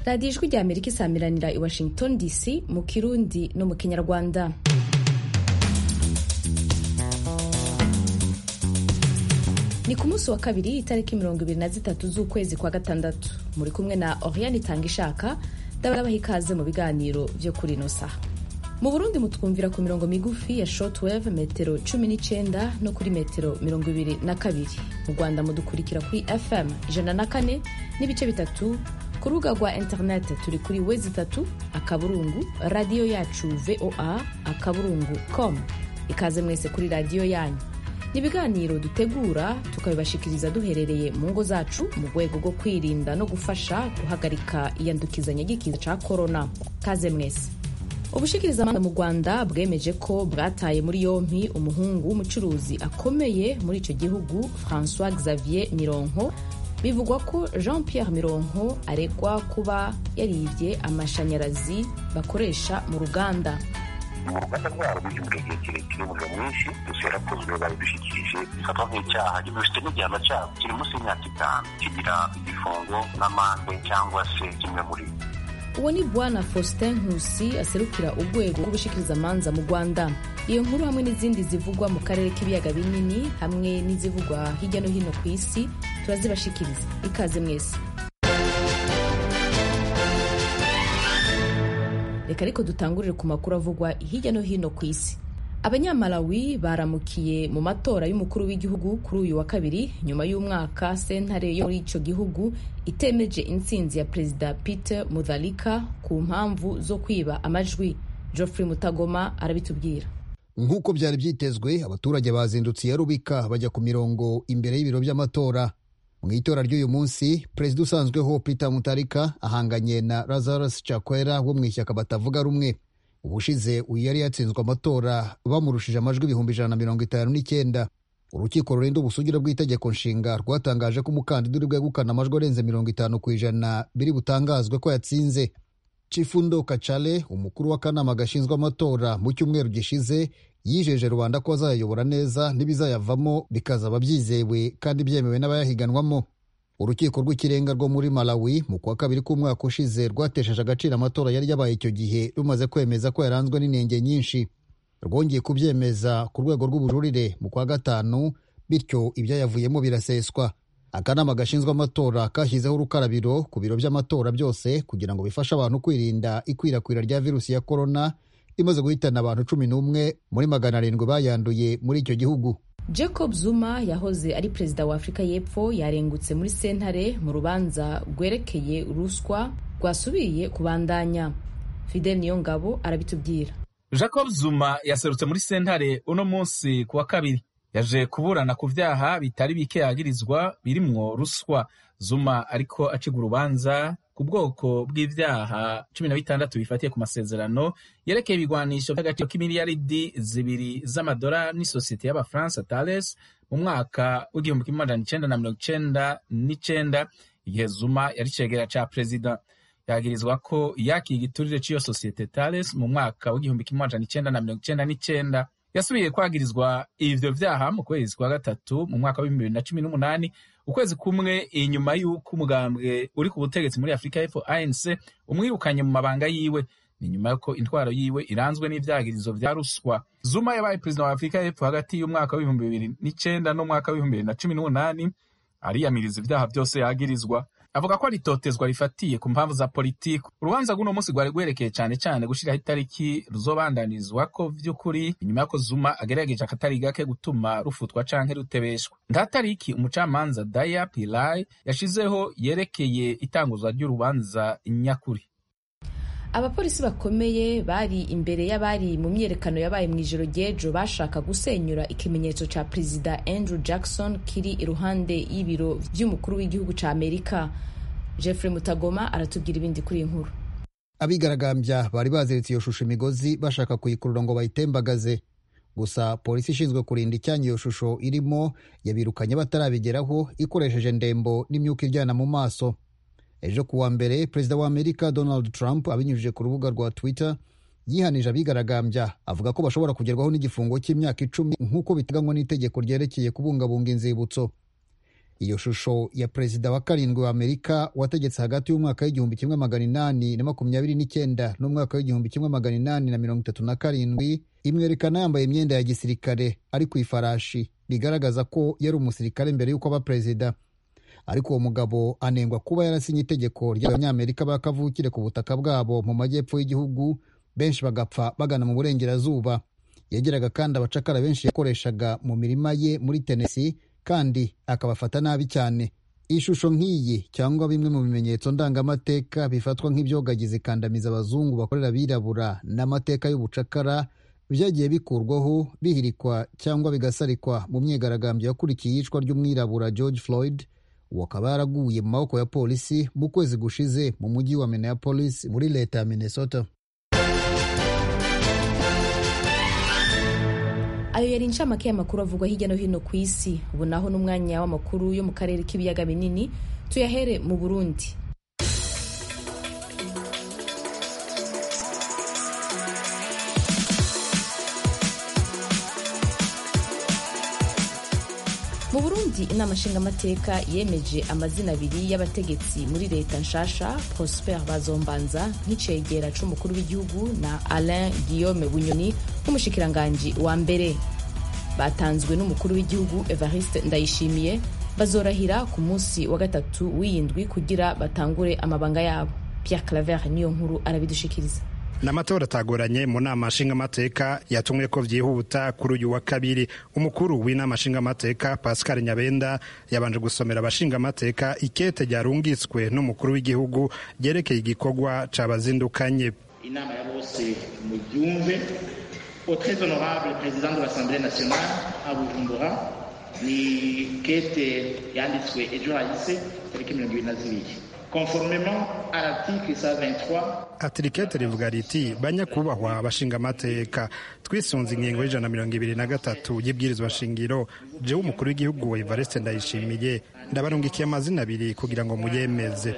radiyo ijwi rya amerika isamiranira i washington dc mu kirundi no mu kinyarwanda ni ku munsi wa kabiri itariki mirongo ibiri na zitatu z'ukwezi kwa gatandatu muri kumwe na oriane itanga ishaka ndabaha ikaze mu biganiro byo kuri ino saha mu burundi mutwumvira ku mirongo migufi ya shortwave metero cumi n'icyenda no kuri metero mirongo ibiri na kabiri mu rwanda mudukurikira kuri fm ijana na kane n'ibice bitatu ku rubuga rwa interineti turi kuri wezi itatu akaburungu radiyo yacu voa akaburungu com ikaze mwese kuri radiyo yanyu ni ibiganiro dutegura tukabibashikiriza duherereye mu ngo zacu mu rwego rwo kwirinda no gufasha guhagarika iyandukizanya ry'ikiza cya korona kaze mwese ubushikirizamanza mu rwanda bwemeje ko bwataye muri yompi umuhungu w'umucuruzi akomeye muri icyo gihugu francois xavier mironko bivugwa ko jean pierre mironko aregwa kuba yaribye amashanyarazi bakoresha mu ruganda mu ruganda rwabo rw'igihugu igihe kirekire umuriro mwinshi gusa yarakozwe babidushyikirije bifatwa nk'icyaha gifite n'igihano cyabo kiri munsi y'imyaka itanu kigira igifungo n'amande cyangwa se kimwe muri uwo ni bwana faustin nkusi aserukira urwego rw'ubushikirizamanza mu rwanda iyo nkuru hamwe n'izindi zivugwa mu karere k'ibiyaga binini hamwe n'izivugwa hirya no hino ku isi turazibashikiriza ikaze mwese reka ariko dutangurire ku makuru avugwa hirya no hino ku isi abanyamalawi baramukiye mu matora y'umukuru w'igihugu kuri uyu wa kabiri nyuma y'umwaka sentare yo muri icyo gihugu itemeje intsinzi ya perezida peter mutharika ku mpamvu zo kwiba amajwi geoffrey mutagoma arabitubwira nk'uko byari byitezwe abaturage bazindutse iya rubika bajya ku mirongo imbere y'ibiro by'amatora mu itora ry'uyu munsi perezida usanzweho peter mutarika ahanganye na lazarus chakwera wo mu ishyaka batavuga rumwe ubushize uyu yari yatsinzwe amatora bamurushije amajwi ibihumbi ijana na mirongo itanu n'icyenda urukiko rurinda ubusugire bw'itegeko nshinga rwatangaje ko umukandida uri bwegukana amajwi arenze mirongo itanu ku ijana biri butangazwe ko yatsinze chifundo kacale umukuru w'akanama gashinzwe amatora mu cyumweru gishize yijeje rubanda ko bazayayobora neza n'ibizayavamo bikazaba byizewe kandi byemewe n'abayahiganwamo urukiko rw'ikirenga rwo muri malawi mu kwa kabiri k'umwaka ushize rwatesheje agaciro amatora yari yabaye icyo gihe rumaze kwemeza ko yaranzwe n'inenge nyinshi rwongeye kubyemeza ku rwego rw'ubujurire mu kwa gatanu bityo ibyayavuyemo biraseswa akanama gashinzwe amatora kashyizeho urukarabiro ku biro by'amatora byose kugira ngo bifashe abantu kwirinda ikwirakwira rya virusi ya korona imaze guhitana abantu cumi n'umwe muri magana arindwi bayanduye muri icyo gihugu jacob zuma yahoze ari perezida wa afurika y'epfo yarengutse muri sentare mu rubanza rwerekeye ruswa rwasubiye kubandanya fidel niyongabo arabitubwira jacob zuma yaserutse muri sentare uno munsi ku wa kabiri yaje kuburana ku byaha bitari bike yagirizwa birimwo ruswa zuma ariko aciga urubanza ku bwoko bw'ibyaha cumi na bitandatu bifatiye ku masezerano yerekeye ibigwanisho by'agaciro k'imiliyaridi zibiri z'amadolari n'isosiyete y'abafaransa Thales mu mwaka w'igihumbi kimwe magana icenda na mirongo icenda n'icenda igihe Zuma yari cegera ca perezida yagirizwa ko yakiye igiturire c'iyo sosiyete Thales mu mwaka w'igihumbi kimwe magana icenda na mirongo icenda n'icenda yasubiye kwagirizwa ivyo vyaha mu kwezi kwa gatatu mu mwaka w'ibihumbi bibiri na cumi n'umunani ukwezi kumwe inyuma y'uko umugambwe uri ku butegetsi muri afurika y'epfo anc umwirukanye mu mabanga yiwe ni nyuma y'uko intwaro yiwe iranzwe n'ivyagirizo vya ruswa zuma yabaye perezida wa afurika y'epfo hagati y'umwaka w'ibihumbi bibiri n'icenda n'umwaka w'ibihumbi bibiri na cumi n'umunani ariyamiriza ivyaha vyose yagirizwa avuga ko aritotezwa rifatiye ku mpamvu za politiki urubanza rw'uno munsi rwari rwerekeye cyane cyane gushyiraho itariki ruzobandanizwako vy'ukuri inyuma y'uko zuma agerageje akatari gake gutuma rufutwa canke rutebeshwa nta tariki umucamanza daya pilai yashizeho yerekeye itanguzwa ry'urubanza nyakuri abapolisi bakomeye bari imbere y'abari mu myiyerekano yabaye mu ijoro ry'ejo bashaka gusenyura ikimenyetso cya perezida andrew jackson kiri iruhande y'ibiro by'umukuru w'igihugu cya amerika jeffrey mutagoma aratubwira ibindi kuri iyi nkuru abigaragambya bari baziritse iyo shusho imigozi bashaka kuyikurura ngo bayitembagaze gusa polisi ishinzwe kurinda icyanya iyo shusho irimo yabirukanye batarabigeraho ikoresheje ndembo n'imyuka iryana mu maso ejo kuwa mbere perezida wa amerika donald trump abinyujije ku rubuga rwa twitter yihanije abigaragambya avuga ko bashobora kugerwaho n'igifungo cy'imyaka icumi nk'uko biteganywa n'itegeko ryerekeye kubungabunga inzibutso iyo shusho ya perezida wa karindwi wa amerika wategetse hagati y'umwaka w'igihumbi kimwe magana inani na makumyabiri n'icyenda n'umwaka w'igihumbi kimwe magana inani na mirongo itatu na karindwi imwerekana yambaye imyenda ya gisirikare ari ku ifarashi bigaragaza ko yari umusirikare mbere y'uko aba perezida ariko uwo mugabo anengwa kuba yarasinye itegeko ry'abanyamerika bakavukire ku butaka bwabo mu majyepfo y'igihugu benshi bagapfa bagana mu burengerazuba yageraga kandi abacakara benshi yakoreshaga mu mirima ye muri tenesi kandi akabafata nabi cyane ishusho nk'iyi cyangwa bimwe mu bimenyetso ndangamateka bifatwa nk'ibyogagiza ikandamiza abazungu bakorera abirabura n'amateka y'ubucakara byagiye bikurwaho bihirikwa cyangwa bigasarikwa mu myigaragambyo yakurikiye iyicwa ry'umwirabura george floyd uwo akaba yaraguye mu maboko ya polisi mu kwezi gushize mu mujyi wa minneapolis muri leta ya minnesota ayo yari incamake y'amakuru avugwa hirya no hino ku isi ubu naho n'umwanya w'amakuru yo mu karere k'ibiyaga binini tuyahere mu burundi mu burundi inama nshingamateka yemeje amazina abiri y'abategetsi muri leta nshasha prosper bazombanza nk'icegera c'umukuru w'igihugu na alain guillaume bunyoni nk'umushikiranganji wa mbere batanzwe n'umukuru w'igihugu evariste ndayishimiye bazorahira ku munsi wa gatatu w'iyindwi kugira batangure amabanga yabo pierre claver niyo nkuru arabidushikiriza n'amatora atagoranye mu nama nshingamateka yatumwe ko byihuta kuri uyu wa kabiri umukuru w'inama nshingamateka pascal nyabenda yabanje gusomera abashingamateka ikete ryarungitswe n'umukuru w'igihugu ryerekeye igikorwa cabazindukanye inama ya bose mubyumve au très honorable président de l'assemblée nationale à bujumbura ni kete yanditswe ejo hahise tariki mirongo ibiri na zibiri conformément à l'article 123 atirikete rivuga riti banyakubahwa abashingamateka twisunze ingingo y'ijana na mirongo ibiri na gatatu y'ibwirizwa shingiro jewe umukuru w'igihugu evariste ndayishimiye ndabarungikiye amazina abiri kugira ngo muyemeze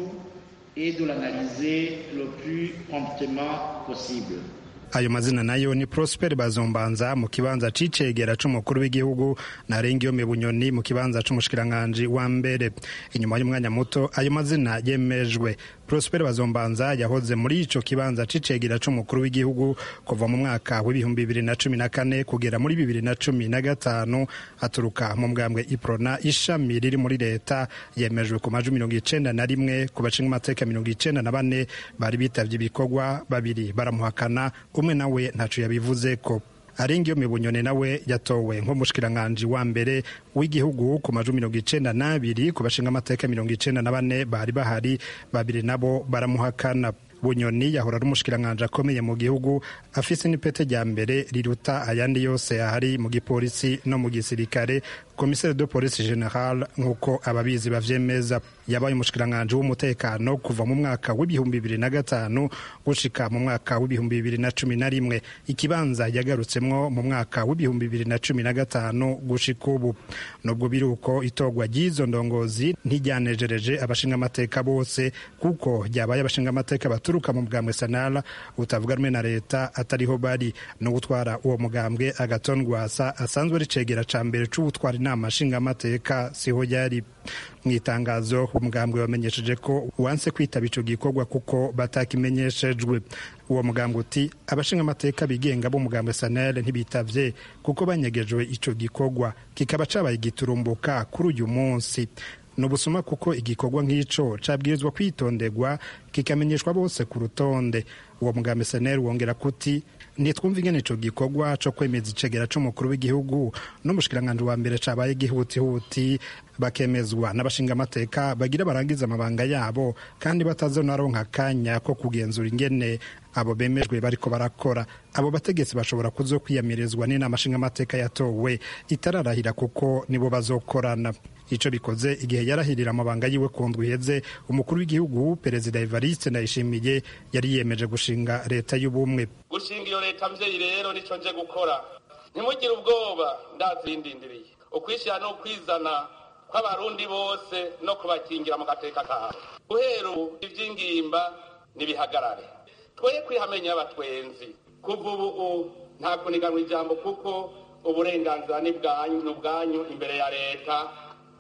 et de l'analyser le plus promptement possible ayo mazina nayo ni prosper bazombanza mu kibanza c'icegera c'umukuru w'igihugu na rengiyome bunyoni mu kibanza c'umushikiranganji wa mbere inyuma y'umwanya muto ayo mazina yemejwe prosper bazombanza yahoze muri ico kibanza c'icegera c'umukuru w'igihugu kuva mu mwaka w'ibihumbi bibiri na cumi na kane kugera muri bibiri na cumi na gatanu aturuka mu mbwambwe iprona ishami riri muri leta yemejwe ku majwi mirongo icenda na rimwe ku bashinga amateka mirongo icenda na bane bari bitavye ibikorwa babiri baramuhakana umwe nawe ntaco yabivuze ko arengiyo mibunyone nawe yatowe nk'umushikiranganji wa mbere w'igihugu ku majwi mirongo icenda n'abiri ku bashinga amateka mirongo icenda na bane bari bahari babiri nabo baramuhakana bunyoni yahora ari umushikiranganji akomeye mu gihugu afise n'ipete rya mbere riruta ayandi yose ahari mu gipolisi no mu gisirikare komiseri de polisi general nk'uko ababizi bavyemeza yabaye umushikiranganji w'umutekano kuva mu mwaka w'ibihumbi bibiri na gatanu gushika mu mwaka w'ibihumbi bibiri na cumi na rimwe ikibanza yagarutsemwo mu mwaka w'ibihumbi bibiri na cumi na gatanu gushika ubu nubwo biri uko itorwa ry'izo ndongozi ntiryanejereje abashingamateka bose kuko ryabaye abashingamateka baturuka mu mugambwe sanara utavuga rumwe na leta atariho bari no gutwara uwo mugambwe agaton rwasa asanzwe ari cegera ca mbere c'ubutwara inama nshingamateka siho yari mu itangazo umugambwe wamenyesheje ko wanse kwitaba ico gikorwa kuko batakimenyeshejwe uwo mugambwe uti abashingamateka bigenga b'umugambwe sanel ntibitavye kuko banyegejwe ico gikorwa kikaba cabaye giturumbuka kuri uyu munsi ni ubusuma kuko igikorwa nk'ico cabwirizwa kwitonderwa kikamenyeshwa bose ku rutonde uwo mugambi seneri wongera kuti ntitwumva ingene ico gikorwa co kwemeza icegera c'umukuru w'igihugu n'umushikiranganji wa mbere cabaye gihutihuti bakemezwa n'abashingamateka bagira barangiza amabanga yabo kandi batazonaronka akanya ko kugenzura ingene abo bemejwe bariko barakora abo bategetsi bashobora kuzo kwiyamirizwa n'inama nshingamateka yatowe itararahira kuko nibo bazokorana ico bikoze igihe yarahirira amabanga yiwe ku ndwi iheze umukuru w'igihugu perezida evariste ndayishimiye yari yiyemeje gushinga leta y'ubumwe gushinga iyo leta mvyeyi rero nico nje gukora ntimugire ubwoba ndazindindiriye ukwishyira no kwizana kw'abarundi bose no kubakingira mu gateka kabo guhera ubu ivy'ingimba nibihagarare twoye kwihamenya abatwenzi kuva ubu nta kuniganwa ijambo kuko uburenganzira ni ubwanyu imbere ya leta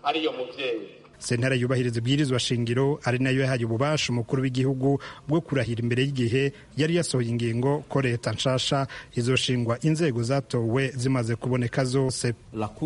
ariyo muvyeyi sentare yubahiriza ibwirizwa shingiro ari nayo yahaye ububasha umukuru w'igihugu bwo kurahira imbere y'igihe yari yasohoye ingingo ko leta nshasha izoshingwa inzego zatowe zimaze kuboneka zose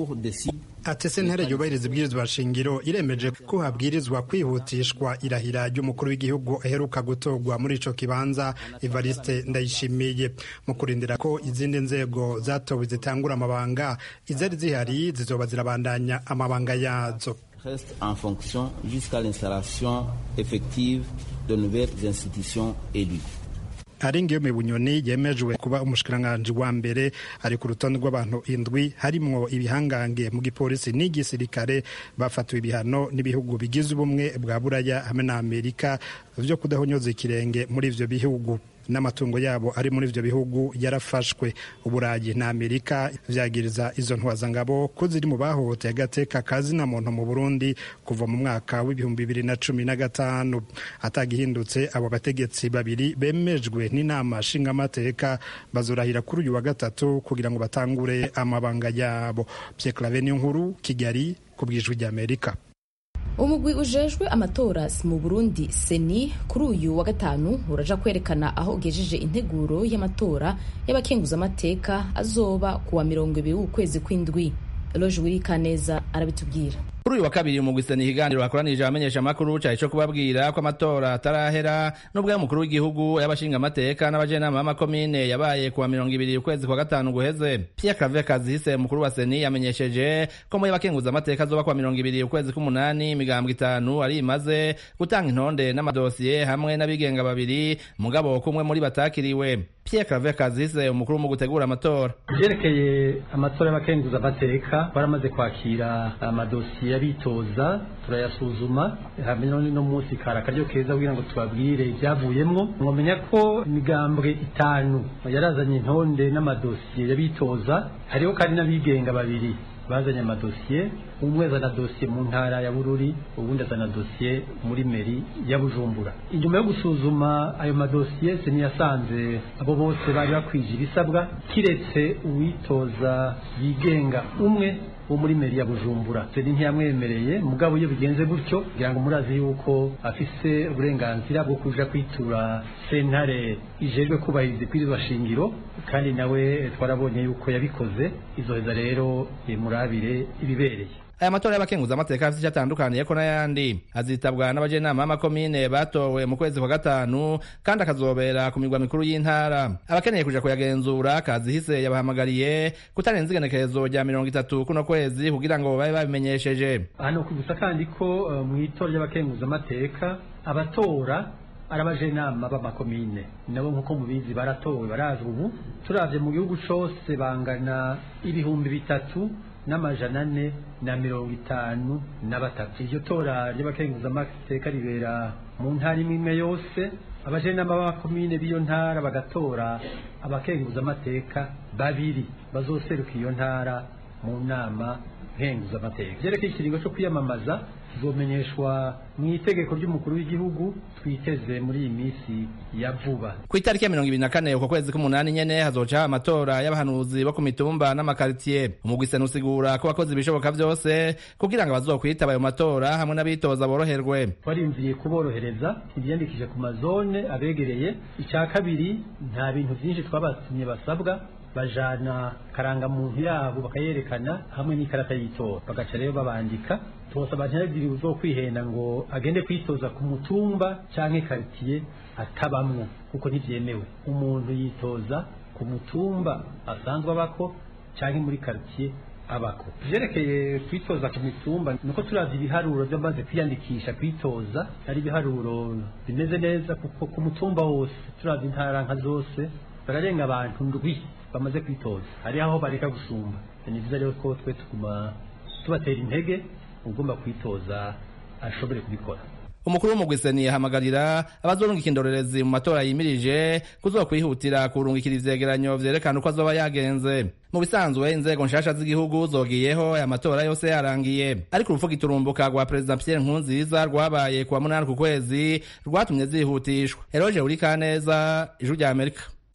ati sentare yubahiriza ibwirizwa shingiro iremeje ko habwirizwa kwihutishwa irahira ry'umukuru w'igihugu aheruka gutorwa muri ico kibanza evariste ndayishimiye mu kurindira ko izindi nzego zatowe zitangura amabanga izari zihari zizoba zirabandanya amabanga yazo reste en fonction jusqu'à l'installation effective de nouvelles institutions élues. arengeyo bunyoni yemejwe kuba umushikiranganji wa mbere ari ku rutonde rw'abantu indwi harimwo ibihangange mu gipolisi n'igisirikare bafatiwe ibihano n'ibihugu bigize ubumwe bwa buraya hamwe na amerika vyo kudahonyoza ikirenge muri ivyo bihugu n'amatungo yabo ari muri ivyo bihugu yarafashwe uburayi na amerika vyagiriza izo ntwazangabo ko ziri mu bahohoteye agateka kazina muntu mu burundi kuva mu mwaka w'ibihumbi bibiri na cumi na gatanu atagihindutse abo bategetsi babiri bemejwe n'inama nshingamateka bazorahira kuri uyu wa gatatu kugira ngo batangure amabanga yabo pyeklave niyo nkuru kigali ku bwijwi ry'amerika umugwi ujejwe amatora mu burundi seni kuri uyu wa gatanu uraja kwerekana aho ugejeje integuro y'amatora y'abakenguzamateka azoba ku wa mirongo ibiri w'ukwezi kw'indwi eloge wirikaneza arabitubwira kuri uyu wa kabiri umugwi seni ikiganiro hakoranije abamenyesha amakuru cari co kubabwira ko amatora atarahera n'ubwo y'umukuru w'igihugu y'abashingamateka n'abajenama b'amakomine yabaye ku wa mirongo ibiri ukwezi kwa gatanu guheze pierre claver kazihise umukuru wa seni yamenyesheje ko muri abakenguzamateka azoba ku wa mirongo ibiri ukwezi k'umunani imigambwe itanu ari imaze gutanga intonde n'amadosiye hamwe n'abigenga babiri mugabo kumwe muri batakiriwe pierre claver kazihise umukuru mu gutegura amatora vyerekeye amatora y'abakenguzamateka baramaze kwakira amadosiye y'abitoza turayasuzuma hamwe no munsi kari akaryo keza kugira ngo tubabwire ivyavuyemwo mwomenya ko imigambwe itanu yarazanye intonde n'amadosiye y'abitoza hariho kandi n'abigenga babiri bazanye amadosiye umwe azana dosiye mu ntara ya bururi ubundi azana dosiye muri meri ya bujumbura inyuma yo gusuzuma ayo madosiye seni yasanze abo bose bari bakwije ibisabwa kiretse uwitoza yigenga umwe wo muri meri ya bujumbura seni ntiyamwemereye mugabo iyo bigenze gutyo kugira ngo murazi yuko afise uburenganzira bwo kuja kwitura sentare ijejwe kubahiriza ibwirizwa shingiro kandi nawe twarabonye yuko yabikoze izoheza rero murabire ibibereye aya matora y'abakenguzamateka afite icyo atandukaniyeko n'ayandi azitabwa n'abajenama b'amakomine batowe mu kwezi kwa gatanu kandi akazobera ku mirwa mikuru y'intara abakeneye kuja kuyagenzura kazihise yabahamagariye kutarenza igenekerezo rya mirongo itatu kuno kwezi kugira ngo babe babimenyesheje hano kwibutsa kandi ko uh, mu itora ry'abakenguzamateka abatora ari abajenama b'amakomine nabo nk'uko mubizi baratowe barazwi ubu turavye mu gihugu cose bangana ibihumbi bitatu n'amajana ane na mirongo itanu na batatu iryo tora ry'abakenguzamateka ribera mu ntara imwe imwe yose abajenama b'amakomine b'iyo ntara bagatora abakenguzamateka babiri bazoseruka iyo ntara mu nama nkenguzamateka vyerekeye ikiringo co kwiyamamaza kizomenyeshwa mu itegeko ry'umukuru w'igihugu twiteze muri iyi minsi ya vuba ku itariki ya mirongo ibiri na kane uko kwezi k'umunani nyene hazoca amatora y'abahanuzi bo ku mitumba n'amakaritiye umugwi sena usigura ko wakoze ibishoboka vyose kugira ngo abazokwitaba ayo matora hamwe n'abitoza boroherwe twarimviye kuborohereza ibyiyandikije ku mazone abegereye icya kabiri nta bintu byinshi twabatumye basabwa bajana karangamuntu yabo bakayerekana hamwe n'ikarata y'itora bagaca rero babandika tubasaba ntihagire uzo kwihenda ngo agende kwitoza ku mutumba canke karitiye atabamwo kuko ntivyemewe umuntu yitoza ku mutumba asanzwe abako canke muri karitiye abako vyerekeye kwitoza ku mitumba nuko turavye ibiharuro vyamaze kwiyandikisha kwitoza ari ibiharuro bimeze neza kuko ku mutumba wose turavye intara nka zose bararenga abantu ndwi bamaze kwitoza hari aho bareka gusumba ni vyiza rero ko twe tuguma tubatera intege ugomba kwitoza ashobore kubikora umukuru w'umugwiseni yahamagarira abazorungika indorerezi mu matora yimirije kuzokwihutira kurungikira ivyegeranyo vyerekana uko azoba yagenze mu bisanzwe inzego nshasha z'igihugu zogiyeho aya matora yose yarangiye ariko urupfu giturumbuka rwa perezida pierre nkurunziza rwabaye kuwa munani ku kwezi rwatumye zihutishwa eroje urikaneza ijwi rya amerika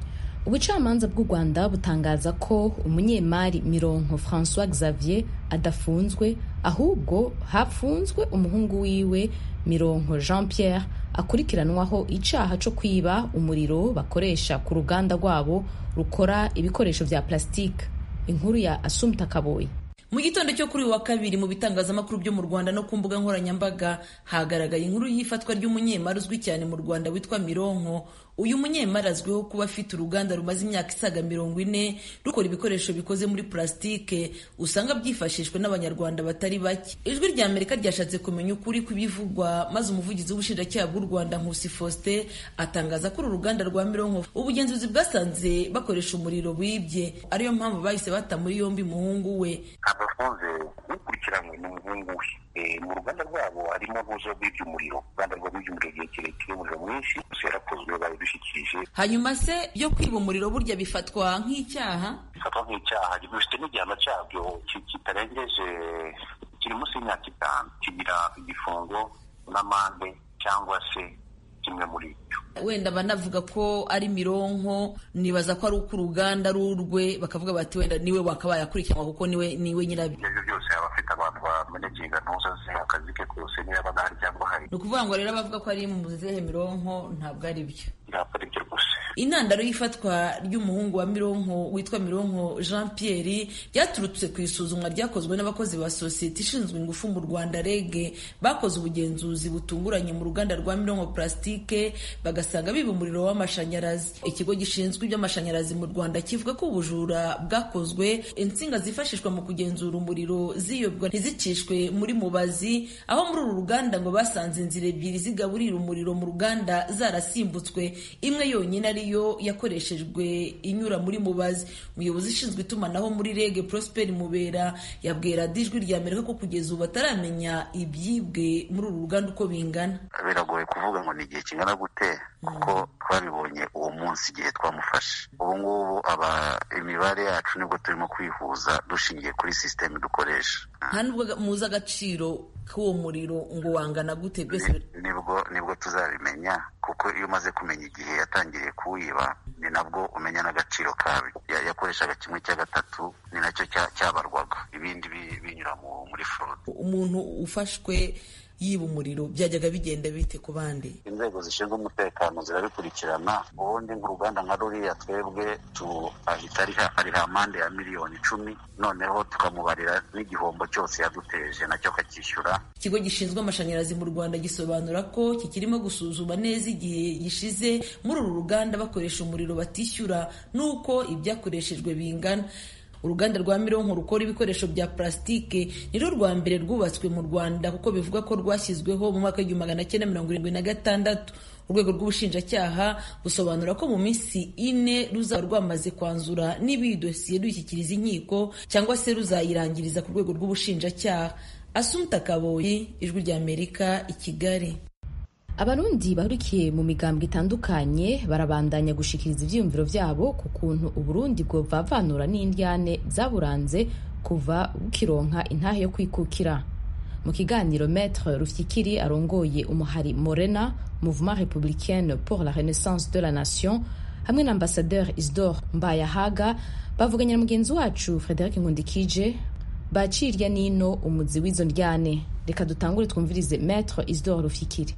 ubucamanza bw'u rwanda butangaza ko umunyemari mironko francois xavier adafunzwe ahubwo hapfunzwe umuhungu wiwe mironko jean pierre akurikiranwaho icaha co kwiba umuriro bakoresha ku ruganda rwabo rukora ibikoresho vya plastique inkuru ya asumta kaboyi mu gitondo cyo kuri uyu wa kabiri mu bitangazamakuru byo mu rwanda no ku mbuga nkoranyambaga hagaragaye inkuru y'ifatwa ry'umunyemari uzwi cyane mu rwanda witwa mironko uyu munyemari azwiho kuba afite uruganda rumaze imyaka isaga mirongo ine rukora ibikoresho bikoze muri purasitike usanga byifashishwa n'abanyarwanda batari bake ijwi rya amerika ryashatse kumenya ukuri kw'ibivugwa maze umuvugizi w'ubushinjacyaha bw'u rwanda nkusi faustin atangaza ko uru ruganda rwa mironko ubugenzuzi bwasanze bakoresha umuriro wibye ariyo mpamvu bahise bata muri yombi umuhungu we abafunze ukurikiranywe n'umuhungu we mu ruganda rwabo harimo ntuzo rw'iby'umuriro uruganda rw'iby'umuriro igihe kirekire umuriro mwinshi gusa yarakozwe babidushyikirije hanyuma se byo kwiba umuriro burya bifatwa nk'icyaha bifatwa nk'icyaha bifite n'igihano cyabyo kitarengeje kiri munsi y'imyaka itanu kigira igifungo n'amande cyangwa se kimwe muri ibyo wenda banavuga ko ari mironko nibaza ko ari uko uruganda rurwe bakavuga bati wenda niwe wakabaye akurikiranwa kuko niwe niwe nyirabyo ibyo byose yaba afite abantu bameneginga ntuza ze akazi ke kose niba yaba adahari cyangwa ahari ni ukuvuga ngo rero abavuga ko ari mu zihe mironko ntabwo ari byo ntabwo ari byo rwose intandaro y'ifatwa ry'umuhungu wa mironko witwa mironko jean pierre ryaturutse ku isuzumwa ryakozwe n'abakozi ba sosiyete ishinzwe ingufu mu rwanda rege bakoze ubugenzuzi butunguranye mu ruganda rwa mironko plastique bagasanga biba umuriro w'amashanyarazi ikigo gishinzwe iby'amashanyarazi mu rwanda kivuga ko ubujura bwakozwe insinga zifashishwa mu kugenzura umuriro ziyobwa ntizicishwe muri mubazi aho muri uru ruganda ngo basanze inzira ebyiri zigaburira umuriro mu ruganda zarasimbutse imwe yonyine ariyo yakoreshejwe inyura muri mubazi umuyobozi ushinzwe itumanaho muri rege prosper mubera yabwira dijwi rya amerika ko kugeza ubu bataramenya ibyibwe muri uru ruganda uko bingana biragoye kuvuga ngo ni igihe kingana gute kuko twabibonye uwo munsi igihe twamufashe ubu ngubu aba imibare yacu nibwo turimo kwihuza dushingiye kuri sisiteme dukoresha nta nubwo muzi agaciro k'uwo muriro ngo wangana gute byose nibwo nibwo tuzabimenya kuko iyo umaze kumenya igihe yatangiriye kuwiba ni nabwo umenya n'agaciro kabi yakoreshaga kimwe cya gatatu ni nacyo cyabarwaga ibindi binyura muri forode umuntu ufashwe yiba umuriro byajyaga bigenda bite ku bandi inzego zishinzwe umutekano zirabikurikirana ubundi nk'uruganda nka ruriya twebwe ahita ariha amande ya miliyoni icumi noneho tukamubarira n'igihombo cyose yaduteje nacyo akacyishyura ikigo gishinzwe amashanyarazi mu rwanda gisobanura ko kikirimo gusuzuma neza igihe gishize muri uru ruganda bakoresha umuriro batishyura n'uko ibyakoreshejwe bingana uruganda rwa mironko rukora ibikoresho bya plasitike nirwo rwa mbere rwubatswe mu rwanda kuko bivuga ko rwashyizweho mu mwaka w'igihumbi magana cyenda mirongo irindwi na gatandatu urwego rw'ubushinjacyaha busobanura ko mu minsi ine ruzaba rwamaze kwanzura niba iyi dosiye dushyikiriza inkiko cyangwa se ruzayirangiriza ku rwego rw'ubushinjacyaha asumta kaboyi ijwi rya amerika i kigali abarundi bahurikiye mu migambwe itandukanye barabandanya gushikiriza ivyiyumviro vyabo ku kuntu uburundi bwovavanura n'indyane zaburanze kuva bukironka intahe yo kwikukira mu kiganiro maître rufyikiri arongoye umuhari morena mouvement républicaine pour la renaissance de la nation hamwe na ambassadeur isdor mbayahaga bavuganye na mugenzi wacu frederic nkundikije bacirya nino umuzi w'izo ndyane reka dutangure twumvirize maître isdor rufyikiri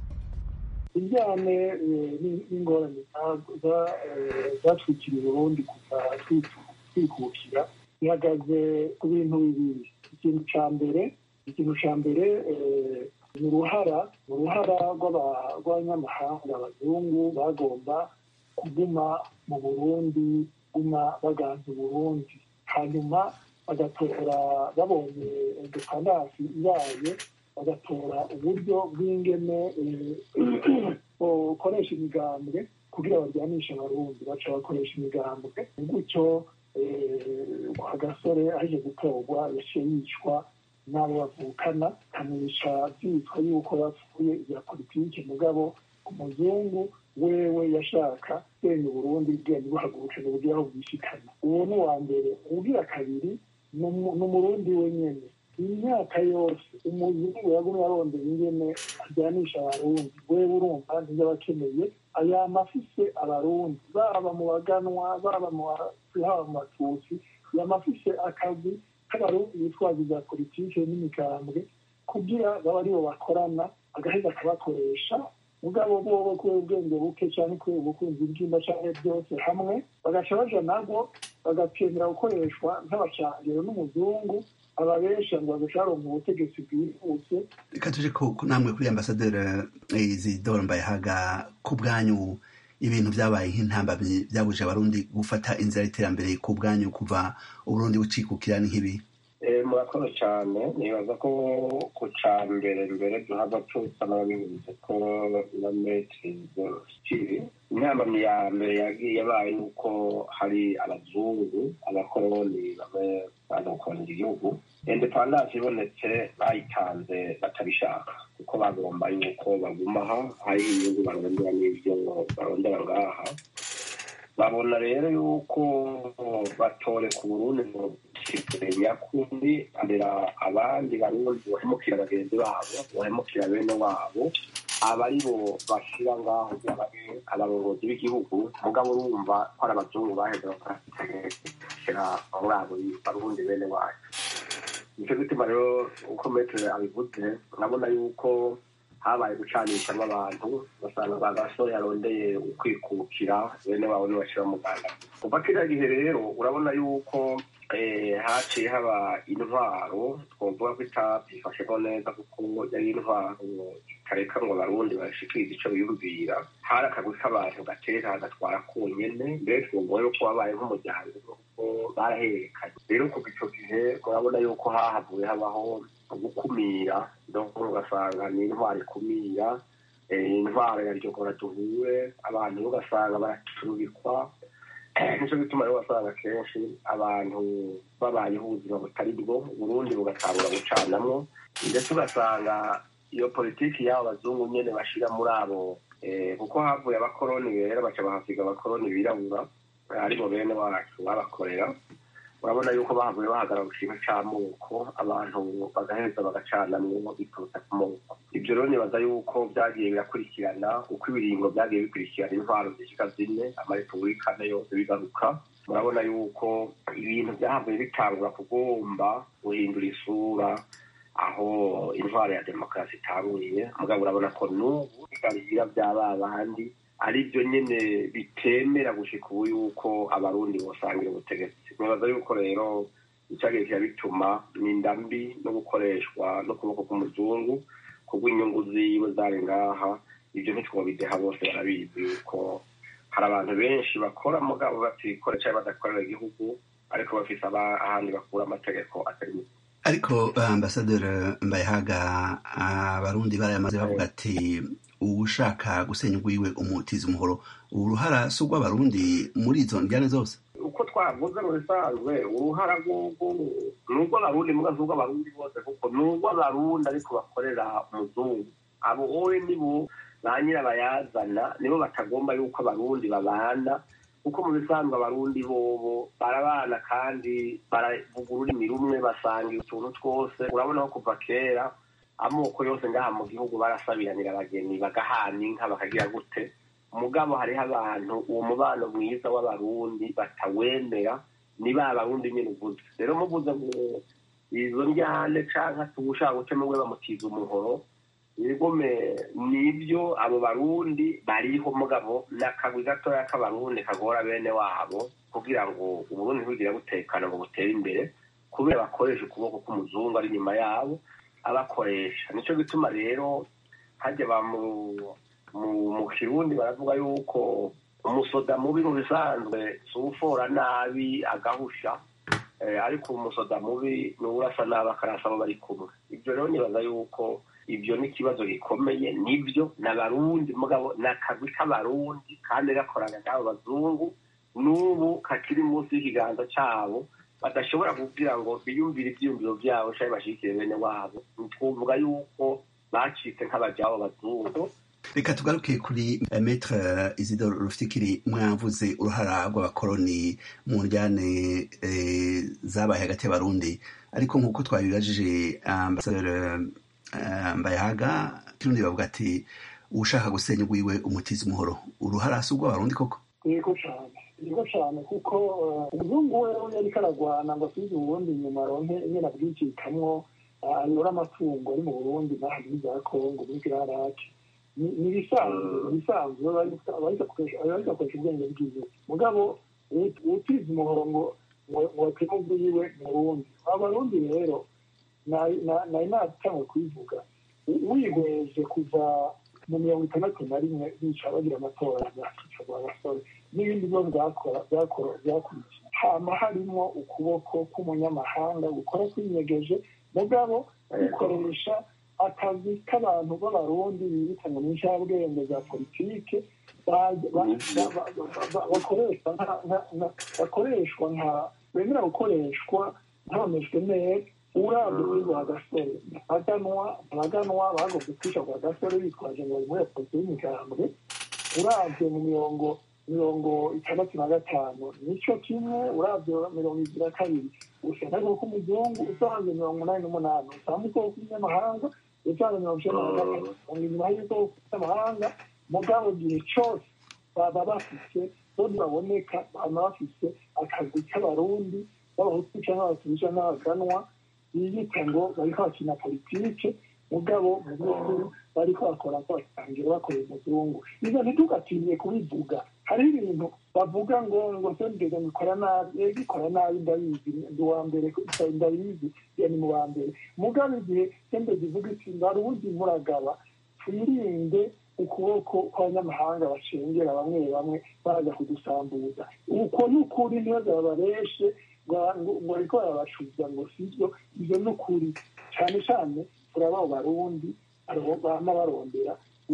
indyane n'ingorane zatwikira uburundi kuva twikukira ihagaze ku bintu bibiri ikintu cya mbere ikintu cya mbere ni uruhara uruhara rw'abanyamahanga abazungu bagomba kuguma mu burundi guma baganza uburundi hanyuma bagatora babonye independasi ibaye bagatora uburyo bw'ingene bukoresha imigambwe kugira baryanishe abarundi baca bakoresha imigambwe gutyo agasore aje gutorwa yaciye yicwa n'abo bavukana kamwica byitwa yuko bapfuye ibya politiki mugabo umuzungu wewe yashaka senya uburundi bwenge buhaguruke mu buryo aho bwishikana uwo ni uwa mbere ubwira kabiri ni umurundi wenyene imyaka yose umuzungu yagumye arondera ingene ajyanisha abarundi wewe urumva ntibyo abakeneye aya mafise abarundi baba mu baganwa baba mu haba mu batutsi yamafise akazi k'abarundi bitwaza ibya politike n'imigambwe kugira baba aribo bakorana agaheza akabakoresha mugabo bobo kubera ubwenge buke cyane kubera ubukunzi bw'imba cyangwa byose hamwe bagaca baja nabwo bagakenera gukoreshwa nk'abacangiro n'umuzungu ababesha ngo bagaca baronka ubutegetsi bwihuse reka tuje ko namwe kuri ambasaderi izidoro mbayehaga ku bwanyu ibintu byabaye nk'intambamyi byabuje abarundi gufata inzira y'iterambere ku bwanyu kuva uburundi bucikukira ni nk'ibi murakoze cyane nibaza ko ku cya mbere mbere duhava tusa n'ababivuze ko na metri kiri intambamyi ya mbere yagiye yabaye nuko hari abazungu abakoroni bamwe baza gukorera igihugu independance ibonetse bayitanze batabishaka kuko bagomba yuko bagumaho hari inyungu barondera n'ibyo barondera ngaha babona rero yuko batore ku burundi ngo nyakundi andera abandi barundi bahemukira bagenzi babo bahemukira bene wabo aba ari bo bashyira ngaho abarongozi b'igihugu mugabo urumva ko ari abazungu baheze bakashyira muri abo barundi bene wacu nicyo gituma rero uko metero abivuze urabona yuko habaye gucanishamo abantu basanga ba gasore yarondeye ukwikukira bene wabo ntibashyira mu rwanda kuva kiriya gihe rero urabona yuko haciye haba intwaro twavuga ko itabyifashemo neza kuko yari intwaro itareka ngo abarundi bashikirize icyo biyumvira hari akagwi k'abantu gatera hagatwara konyene mbere twumva yuko wabaye nk'umuryango kuko barahererekanye rero kuva icyo gihe urabona yuko hahavuye habaho gukumira ugasanga ni intwaro ikumira intwaro ya ryogora duhure abantu ugasanga baracurubikwa nicyo gituma rero wasanga kenshi abantu babayeho ubuzima butari bwo uburundi bugatangura gucanamwo ndetse ugasanga iyo politiki y'abo bazungu nyene bashira muri abo kuko havuye abakoroni rero baca bahasiga abakoroni birabura aribo bene wacu babakorera urabona yuko bahavuye bahagarara ikintu c'amoko abantu bagaheza bagacanamwo biturutse ku moko ibyo rero nibaza yuko byagiye birakurikirana uko ibiringo byagiye bikurikirana intwaro zishika zine amarepubulika ane yose bigaruka murabona yuko ibintu byahavuye bitangura kugomba guhindura isura aho intwaro ya demokarasi itanguriye mugabo urabona ko n'ubu bigarira byaba bandi ari byo nyine bitemera gushika ubu yuko abarundi bosangira ubutegetsi nibaza yuko rero icyagiye kirabituma ni indambi no gukoreshwa n'ukuboko k'umuzungu kubw'inyungu ziwe zari ngaha ibyo ntitwobideha bose barabizi yuko hari abantu benshi bakora mugabo batikora cyangwa badakorera igihugu ariko bafise ahandi bakura amategeko atari mu ariko ambasaderi mbayehaga abarundi barayamaze bavuga ati uwushaka gusenya ugwiwe umutiza umuhoro uruhara si urw'abarundi muri izo njyane zose uko twavuze mu bisanzwe uruhara rw'ubwo ni urw'abarundi mbwa si urw'abarundi bose kuko ni urw'abarundi ariko bakorera umuzungu abo wowe nibo ba nyirabayazana nibo batagomba yuko abarundi babana kuko mu bisanzwe abarundi bobo barabana kandi baravuga ururimi rumwe basanga utuntu twose urabona ko kuva kera amoko yose ngaha mu gihugu barasabiranira abageni bagahana inka bakagira gute mugabo hariho abantu uwo mubano mwiza w'abarundi batawemera ni ba barundi nyine uvuze rero muvuze ngo izo njyane canke tugushaka guca mwe bamutiza umuhoro ibigome nibyo abo barundi bariho mugabo n'akagwi gatoya k'abarundi kagora bene wabo kugira ngo uburundi ntibugire butekana ngo butere imbere kubera bakoresha ukuboko k'umuzungu ari inyuma yabo abakoresha nico gituma rero hajya ba mu kirundi baravuga yuko umusoda mubi mu bisanzwe si ufora nabi agahusha ariko umusoda mubi ni urasa nabi akarasa abo bari kumwe ibyo rero nibaza yuko ibyo ni ikibazo gikomeye nibyo ni abarundi mugabo ni akagwi k'abarundi kandi gakorana n'abo bazungu n'ubu kakiri munsi y'ikiganza cyabo badashobora kugira ngo biyumvire ibyiyumviro byabo cyangwa bashyigikire bene wabo twavuga yuko bacitse nk'abajyabo bazungu reka tugaruke kuri metre isidoro rufikiri mwavuze uruhara rw'abakoroni mu njyane zabaye hagati y'abarundi ariko nk'uko twabibajije ambasaderi mbayahaga kirundi bavuga ati ushaka gusenya ugwiwe umutiza umuhoro uruhara si urw'abarundi koko yego cyane yego cyane kuko umuzungu we yariko aragwana ngo asubize uburundi inyuma aronke ingene abwikikamwo ayora amatungo ari mu burundi n'aha muri za kongo muri girarake ni ibisanzwe ibisanzwe barikakoresha ubwenge bwiwe mugabo utiza umuhoro ngo watema ubwiwe mu burundi abarundi rero nari natangwe kubivuga wihweje kuva mu mirongo itandatu na rimwe bica bagira amatora byakica rwa basore n'ibindi byo byakurikiye hama harimo ukuboko k'umunyamahanga gukora kwinyegeje mugabo gukoresha akazi k'abantu b'abarundi bibitanga mu nshabwenge za politike bakoreshwa nka bemera gukoreshwa ntaboneshwe neza urabye muri rwa gasore abaganwa abaganwa bagomba kwica rwa gasore bitwaje ngo bari muri polisi y'imigambwe urabye mu mirongo mirongo itandatu na gatanu nicyo kimwe urabye mirongo ibiri na kabiri usanga ariko k'umuzungu usanze mirongo umunani n'umunani usanga ubwoko bw'inyamahanga usanze mirongo icyenda na gatatu usanga inyuma y'ubwoko bw'amahanga mugabo gihe cyose baba bafite bodi baboneka baba bafite akazi k'abarundi b'abahutu cyangwa abatutsi cyangwa abaganwa biyita ngo bariko bakina politike mugabo mu by'ukuri bariko bakora ko batangira bakorera umuzungu izo ntitugatinye kubivuga hariho ibintu bavuga ngo ngo sendega nikora nabi ego ikora nabi ndabizi ndi uwa mbere ndabizi iyo ni mu wa mbere mugabo igihe sendega ivuga iti barundi muragaba twirinde ukuboko kw'abanyamahanga bacengera bamwe bamwe baza kudusambuza uko ni ukuri ntibaza babareshe ngo ariko barabacuza ngo sibyo ibyo ni ukuri cyane cyane turaba abo barundi bama barondera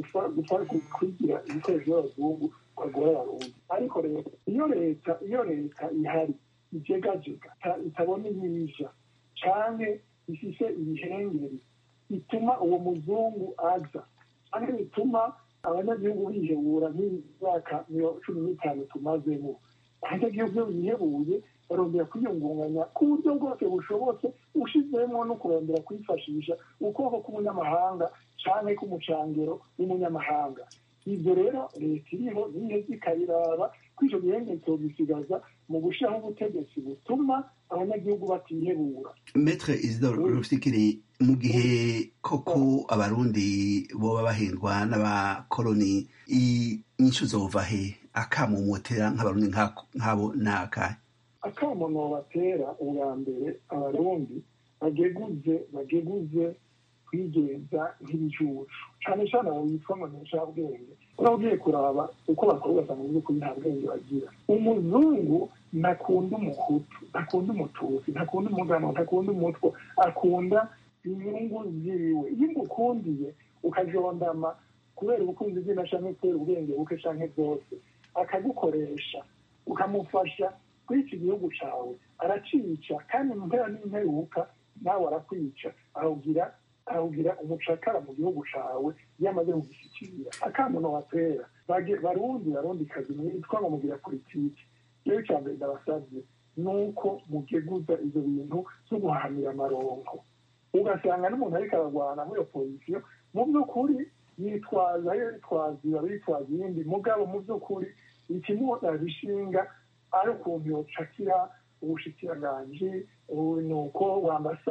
kwigira ibikoresho by'abazungu bagora abarundi ariko rero iyo leta iyo leta ihari ijegajega itabona ibija canke ifise ibihengeri bituma uwo muzungu aza canke bituma abanyagihugu bihebura nk'imyaka cumi n'itanu tumazemo abanyagihugu iyo bihebuye barondera kwiyungunganya ku buryo bwose bushobotse ushizemo no kurondera kwifashisha ukuboko k'umunyamahanga canke k'umucangero w'umunyamahanga ibyo rero leta iriho niyo ikabiraba ko icyo gihenge tubisigaza mu gushyiraho ubutegetsi butuma abanyagihugu batihebura metre isidore rusikiri mu gihe koko abarundi boba bahendwa n'abakoloni inyishu zova he akamumotera nk'abarundi nk'abo ni akahe akamono batera ubwa mbere abarundi bageguze bageguze kwigenza nk'ibijuju cyane cyane abo bitwa ngo nshabwenge urabugiye kuraba uko bakora ugasanga mu by'ukuri nta bwenge bagira umuzungu ntakunda umuhutu ntakunda umutusi ntakunda umugano ntakunda umutwe akunda inyungu ziwe iyo umukundiye ukajondama kubera ubukunzi bw'ina canke kubera ubwenge buke canke byose akagukoresha ukamufasha kuri iki gihugu cawe aracica kandi mu mpera n'imperuka nawe arakwica arawugira arawugira umucakara mu gihugu cawe iyo amaze kugishyikira akamuno watera barundi barundi kazi mwitwa ngo mugira politiki iyo icya mbere ndabasabye ni uko mugeguza ivyo bintu vyo guhahamira amaronko ugasanga n'umuntu ariko aragwana muri iyo pozisiyo mu by'ukuri yitwaza yo yitwaza iba bitwaza iyindi mugabo mu by'ukuri ikimurabishinga ari ukuntu yocakira ubushikiranganji nuko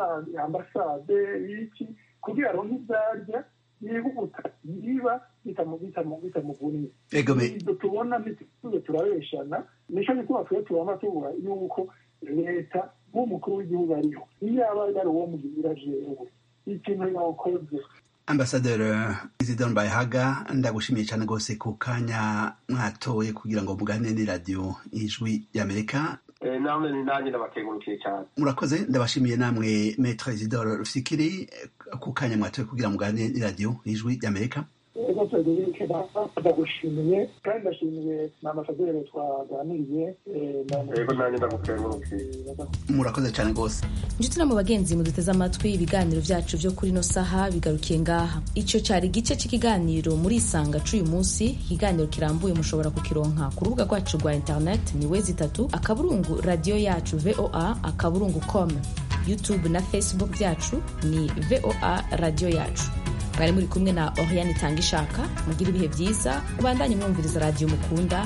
ambasade iki kugira aronke ivyarya yihuta yiba bitamuguniye ibyo tubona ntituze turabeshana nico gituma twe tubona tubura yuko leta nk'umukuru w'igihugu ariho iyo aba ari uwo mugira jewe ikintu yokoze ambasaderi isidore mbayehaga ndagushimiye cyane rwose ku kanya mwatoye kugira ngo muganire n'iradiyo ijwi y'amerika namwe ni nanjye ndabakengurukiye cyane murakoze ndabashimiye namwe metre isidore rufikiri ku kanya mwatoye kugira ngo muganire n'iradiyo ijwi y'amerika ego federike ndagushimiye kandi ndashimiye na ambasaderi twaganiriye ego nanjye ndagukengurukiye murakoze cyane rwose inshuti no mu bagenzi muduteze amatwi ibiganiro byacu byo kuri ino saha bigarukiye ngaha icyo cyari igice cy'ikiganiro muri isanga c'uyu munsi ikiganiro kirambuye mushobora kukironka ku rubuga rwacu rwa interineti ni wezi itatu akaburungu radiyo yacu voa akaburungu com youtube na facebook byacu ni voa radiyo yacu mwari muri kumwe na oriane itanga ishaka mugire ibihe byiza mubandanye mwumviriza radiyo mukunda